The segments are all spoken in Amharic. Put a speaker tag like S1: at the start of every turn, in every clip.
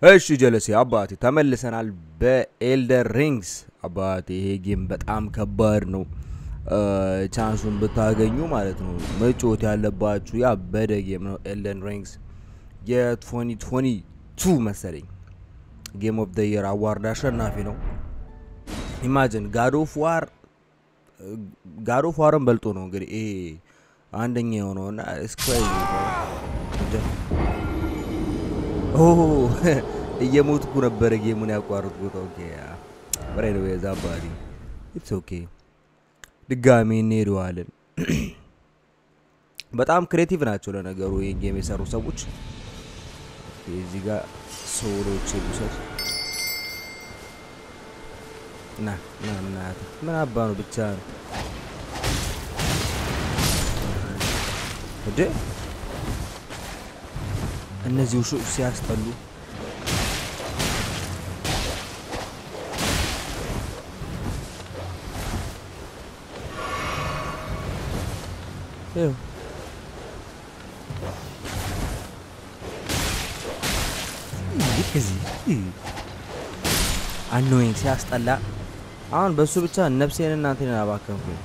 S1: እሺ ጀለሴ አባቴ ተመልሰናል በኤልደር ሪንግስ አባቴ ይሄ ጌም በጣም ከባድ ነው ቻንሱን ብታገኙ ማለት ነው መጫወት ያለባችሁ ያበደ ጌም ነው ኤልደን ሪንግስ የ2022 መሰለኝ ጌም ኦፍ ደ የር አዋርድ አሸናፊ ነው ኢማጅን ጋድ ኦፍ ዋር ጋድ ኦፍ ዋርን በልጦ ነው እንግዲህ ይሄ አንደኛ የሆነው እና ስክራይዝ እየሞትኩ ነበረ ጌሙን ያቋረጥኩት። ኦኬ በራይ ነው የዛ ባዲ ኢትስ ኦኬ። ድጋሚ እንሄደዋለን። በጣም ክሬቲቭ ናቸው ለነገሩ ይህን ጌም የሰሩ ሰዎች። እዚህ ጋር ሶሎች የሚሰጥ ና ና ምናት ምን አባ ነው ብቻ ነው እንዴ እነዚህ ውሾች ሲያስጠሉ ይኸው እዚህ አኖይንግ ሲያስጠላ። አሁን በእሱ ብቻ ነፍሴን እናንተን አባከንኩኝ።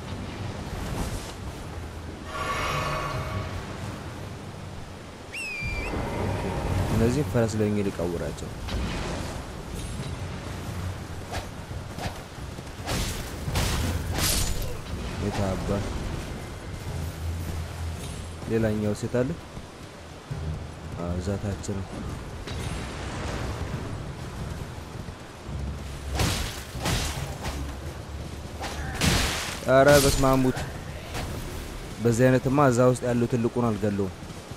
S1: እነዚህ ፈረስ ለኝ ሊቀውራቸው የታባ ሌላኛው ሴት አለ እዛታችን አረ በስማሙት በዚህ አይነትማ እዛ ውስጥ ያለው ትልቁን አልገለውም።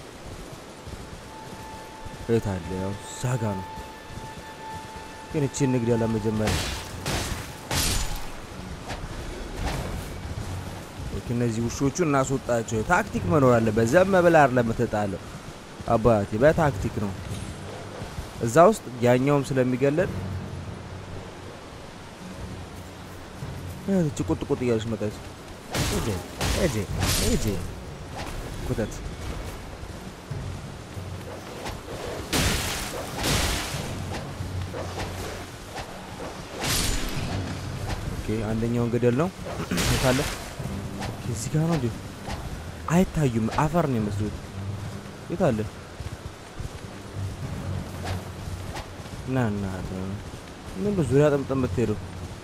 S1: የት አለ? ያው ዛጋ ነው። ግን እቺን ንግድ ያለ መጀመሪያ እነዚህ ውሾቹ እናስወጣቸው። ታክቲክ መኖር አለበት። ዘም ብለህ አይደለም የምትጣለው አባቴ፣ በታክቲክ ነው። እዛ ውስጥ ያኛውም ስለሚገለል እቺ ቁጥ ቁጥ እያለች መጣች። እጄ እጄ እጄ ኩተት አንደኛውን ገደል ነው ካለ እዚህ ጋር ነው እንዴ? አይታዩም። አፈር ነው የሚመስሉት። የት አለ? ና ና ምን ዙሪያ ጥምጥም የምትሄደው?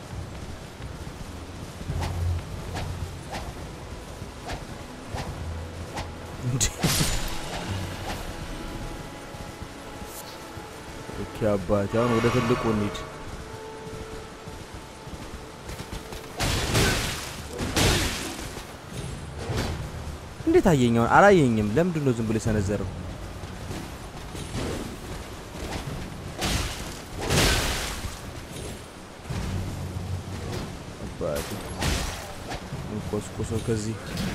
S1: ኦኬ አባቴ፣ አሁን ወደ ትልቁ እንሂድ። እንዴት አየኛውን? አላየኝም። ለምንድን ነው ዝም ብሎ የሰነዘረው? አባቴ እንቆስቆሰው ከዚህ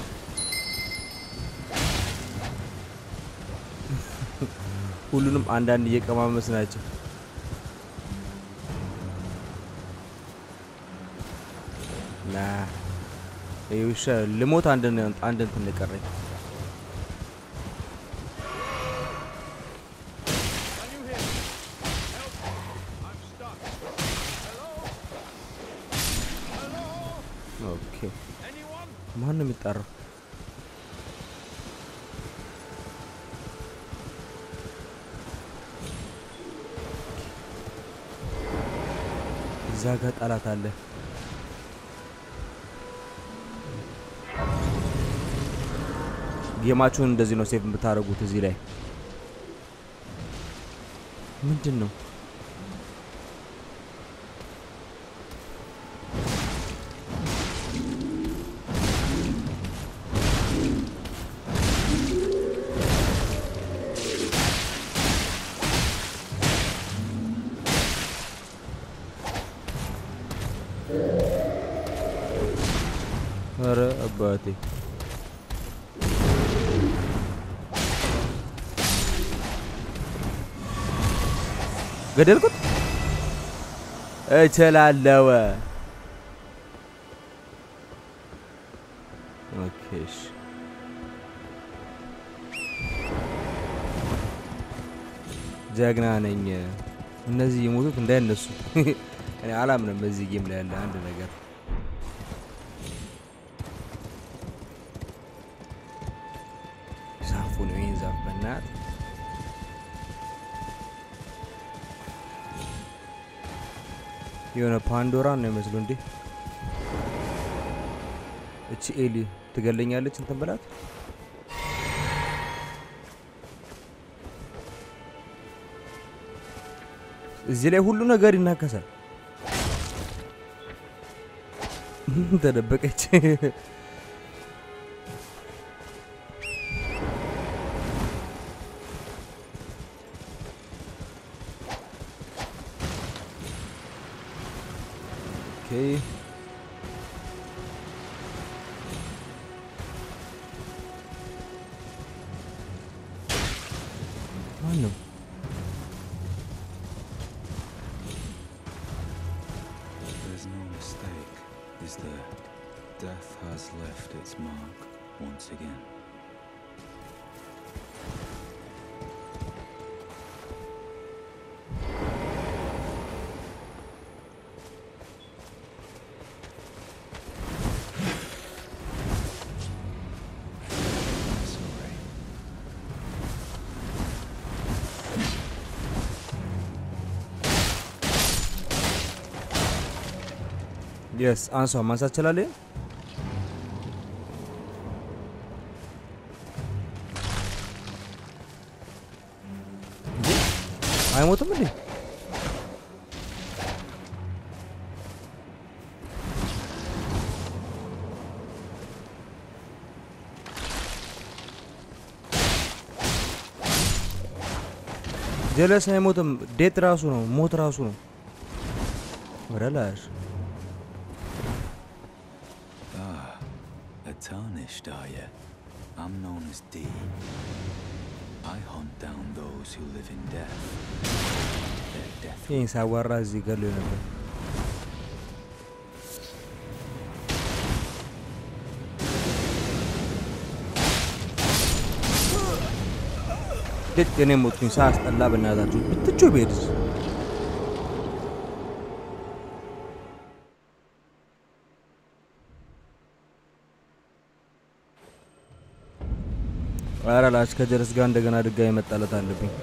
S1: ሁሉንም አንዳንድ እየቀማመስ ናቸው። ና ይውሻ ልሞት አንድ አንድ እንትን ቀረኝ። ኦኬ ማን ነው የሚጠራው? እዛ ጋር ጠላት አለ። ጌማችሁን እንደዚህ ነው ሴቭ የምታደርጉት። እዚህ ላይ ምንድን ነው ኧረ አባቴ ገደልኩት። እችላለሁ። ኦኬ እሺ ጀግና ነኝ። እነዚህ የሞቱት እንዳይነሱ እኔ አላምንም በዚህ ጌም ላይ ያለ አንድ ነገር ዛፉ ነው ይህን ዛፍ በናት የሆነ ፓንዶራ ነው ይመስሉ እንዴ እቺ ኤሊ ትገለኛለች እንትን ብላት እዚህ ላይ ሁሉ ነገር ይናከሳል ተደበቀች ኦኬ ማን ነው
S2: There's no mistake, is there? Death has left its mark once again. Sorry.
S1: የስ አንሷ ማንሳት ትችላለህ እንዴ? አይሞትም እንዴ ጀለስ አይሞትም ዴት ራሱ ነው ሞት ራሱ ነው ወረላሽ
S2: Ah, a tarnished, are you? I'm known as D. I hunt down those who live in death. Their death
S1: ይህን ሳዋራ እዚህ ገሎ ነበር ልክ እኔ ሞትኩኝ ሳያስጠላ በእናታችሁ ብትጮ ብሄድስ ኧረ ላች ከጀረስ ጋር እንደገና ድጋሚ መጣለት አለብኝ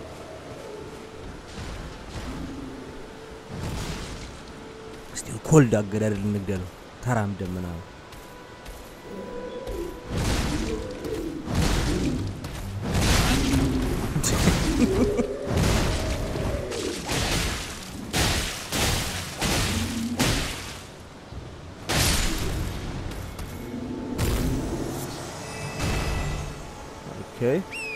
S1: እስቲ ኮልድ አገዳደል እንግደለው ተራምደን ምናምን ኦኬ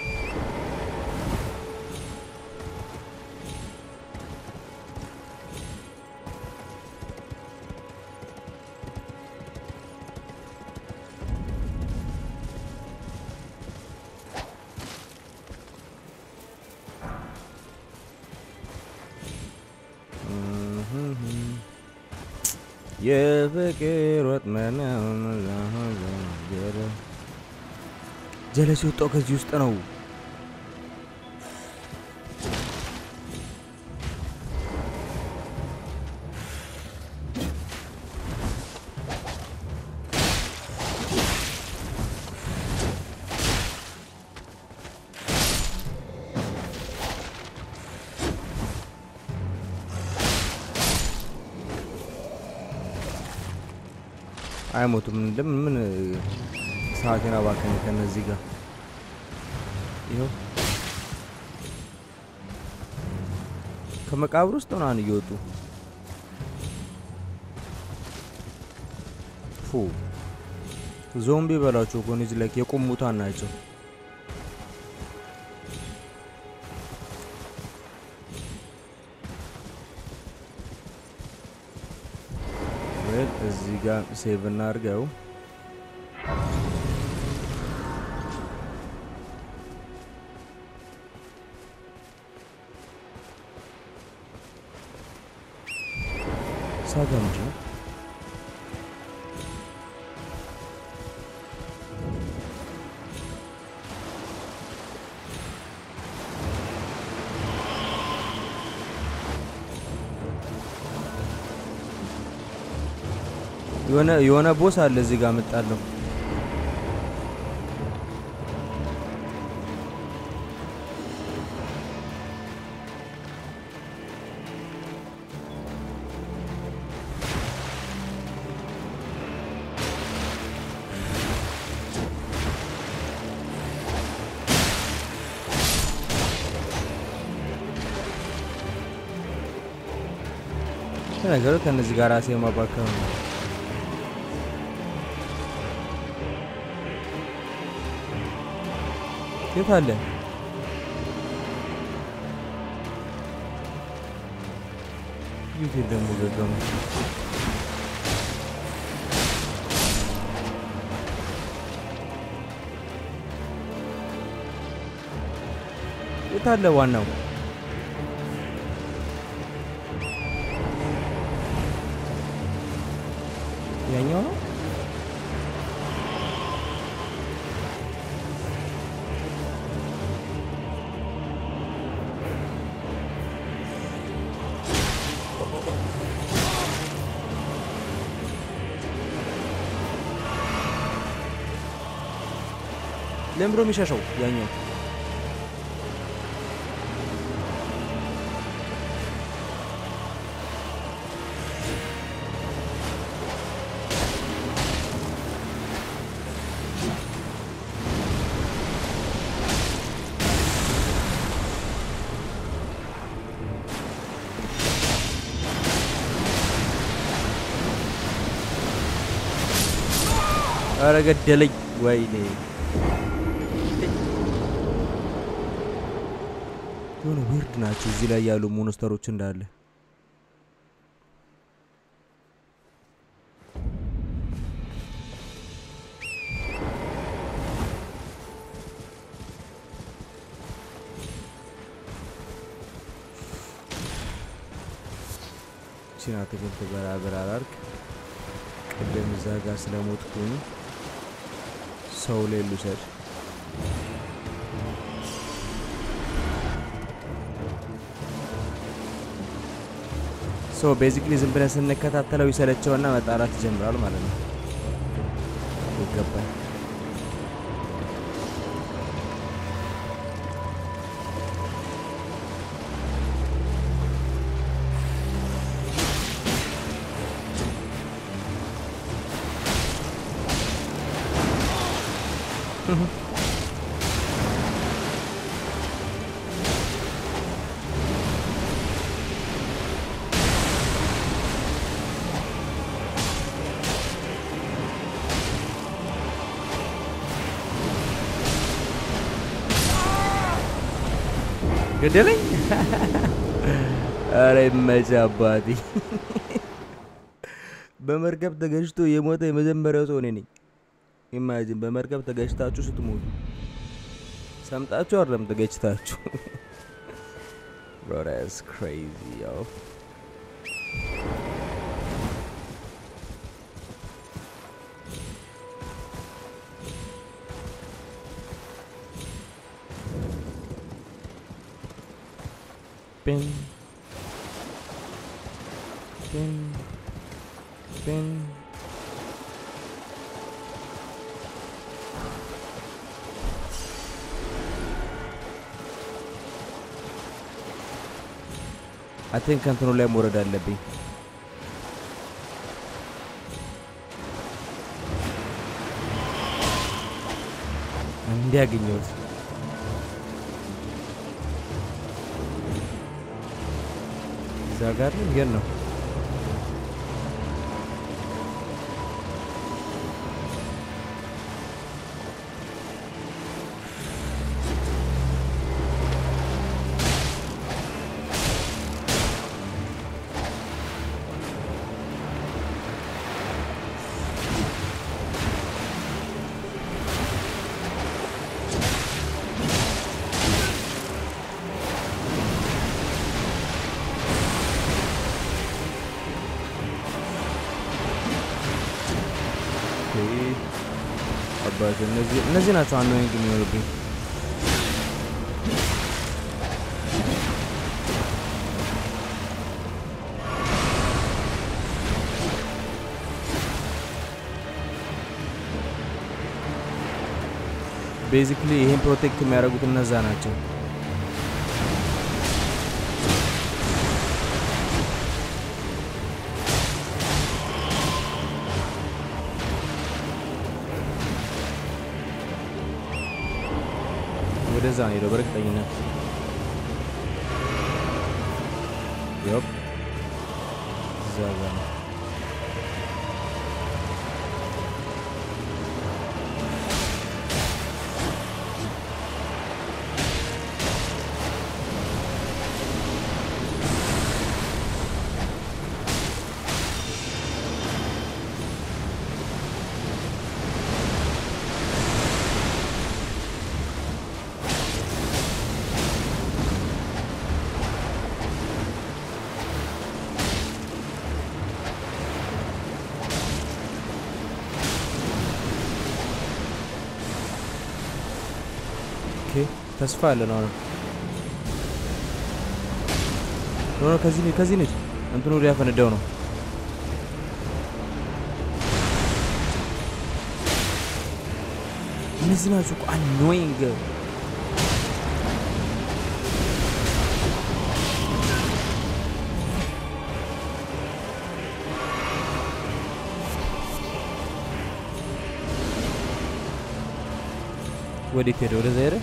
S1: የፍቅር ወጥመድ ጀለስ የወጣው ከዚህ ውስጥ ነው። አይሞቱም። ለምን ምን ሰዓቴን አባከነ ከነዚህ ጋር ይኸው ከመቃብር ውስጥ ምናምን እየወጡ ፉ ዞምቢ በላቸው እኮ እነዚህ ላይ የቁሙታን ናቸው። ወል እዚህ ጋር ሴቭ እናድርገው። ሳጋ ምንድን ነው? የሆነ የሆነ ቦስ አለ እዚህ ጋር መጣለሁ። ነገሩ ከነዚህ ጋር ራሴ ማባከም ነው። የት አለ? የት ደግሞ ገገሙ? የት አለ ዋናው? ያኛው ነው። ለምሮ የሚሸሸው ያኛው ኧረ ገደለኝ! ወይኔ የሆነ ዊርድ ናቸው እዚህ ላይ ያሉ ሞንስተሮች እንዳለ ቺን አትክልት በራበር አላርክ ቅድም እዛ ጋር ስለሞትኩኝ ሰው ላይ ልውሰድ። ሶ ቤዚክሊ ዝም ብለን ስንከታተለው ይሰለቸውና መጣላት ይጀምራል ማለት ነው። ይገባል። ገደለኝ። አረ ይመችህ አባቴ። በመርከብ ተገጭቶ የሞተ የመጀመሪያው ሰው እኔ ነኝ። ኢማጂን በመርከብ ተገጭታችሁ ስትሞቱ ሰምጣችሁ አይደለም ተገጭታችሁ። Bro, that's crazy, yo. Bing. Bing. Bing. አይ ቲንክ ከእንትኑ ላይ መውረድ አለብኝ። እንዲያገኘሁት እዛ ጋር ነው ግን ነው አባቴ እነዚህ እነዚህ ናቸው አኖይንግ የሚሆኑብኝ። ቤዚክሊ ይሄን ፕሮቴክት የሚያደርጉት እነዛ ናቸው። ወደዛ ነው ሄደው በእርግጠኝነት ዮፕ እዛ ጋ ነው። ኦኬ ተስፋ አለን አሁንም ኖ ኖ ከዚህ ነች ከዚህ ነች እንትኑ ሊያፈነዳው ነው እነዚህ ናቸው እኮ አኖይንግ ወዴት ሄደ ወደዛ ሄደ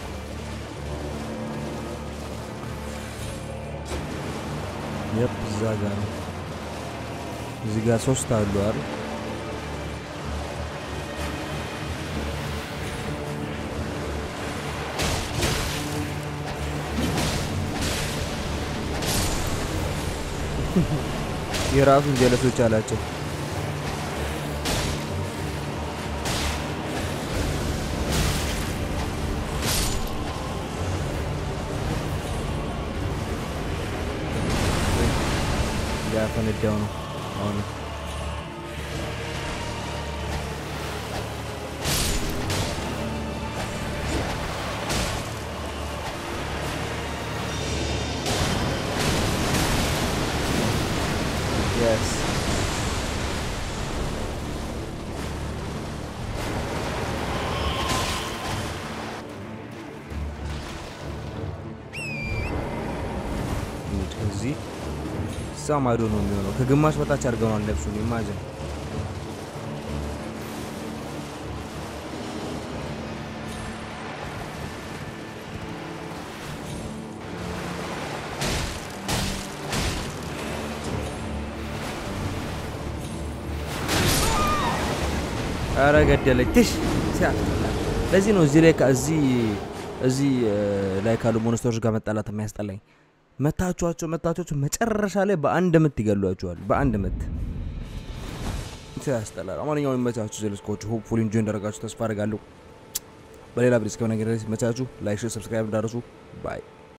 S1: የፕ እዛ ጋር ነው እዚህ ጋር ሶስት አሉ አይደል የራሱን ጀለሶች አላቸው ሊያፈነዳው ነው አሁን የስ ከዚህ እዛ ማዶ ነው የሚሆነው። ከግማሽ በታች አድርገናል ልብሱን ኢማጅን ኧረ ገደለች ትሽ ሲያስጠላ። ለዚህ ነው እዚህ ላይ እዚህ እዚህ ላይ ካሉ ሞንስተሮች ጋር መጣላት የሚያስጠላኝ። መታችኋቸው መታችኋቸው መጨረሻ ላይ በአንድ ምት ይገሏቸዋል። በአንድ ምት ያስጠላል። አማንኛውም ይመቻችሁ። ዜለስኮቹ ሆፕፉሊ ኢንጆይ እንዳደረጋችሁ ተስፋ አደርጋለሁ። በሌላ ብሪስ ከሆነ ነገር መቻችሁ ላይክ፣ ሰብስክራይብ እንዳደረሱ ባይ